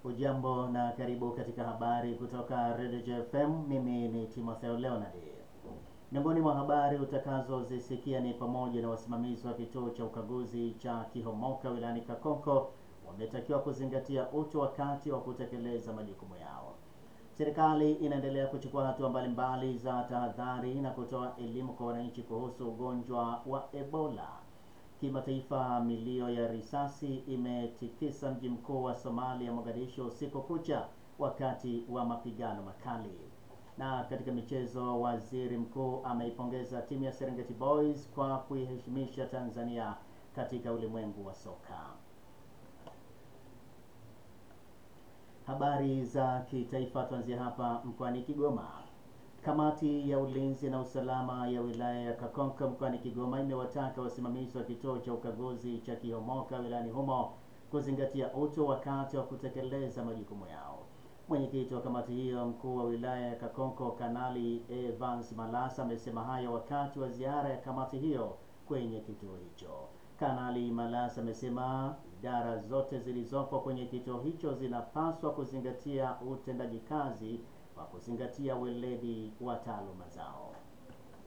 Ujambo na karibu katika habari kutoka Radio JFM. Mimi ni Timotheo Leonard. Miongoni mwa habari utakazozisikia ni pamoja na wasimamizi wa kituo cha ukaguzi cha Kihomoka wilayani Kakonko wametakiwa kuzingatia utu wakati wa kutekeleza majukumu yao. Serikali inaendelea kuchukua hatua mbalimbali za tahadhari na kutoa elimu kwa wananchi kuhusu ugonjwa wa Ebola. Kimataifa, milio ya risasi imetikisa mji mkuu wa Somalia, Mogadishu, usiku kucha wakati wa mapigano makali. Na katika michezo, waziri mkuu ameipongeza timu ya Serengeti Boys kwa kuiheshimisha Tanzania katika ulimwengu wa soka. Habari za kitaifa, tuanzia hapa mkoani Kigoma. Kamati ya ulinzi na usalama ya wilaya ya Kakonko mkoani Kigoma imewataka wasimamizi wa kituo cha ukaguzi cha Kihomoka wilayani humo kuzingatia utu wakati wa kutekeleza majukumu yao. Mwenyekiti wa kamati hiyo, mkuu wa wilaya ya Kakonko, Kanali Evans Malasa, amesema hayo wakati wa ziara ya kamati hiyo kwenye kituo hicho. Kanali Malasa amesema idara zote zilizopo kwenye kituo hicho zinapaswa kuzingatia utendaji kazi kwa kuzingatia weledi wa taaluma zao.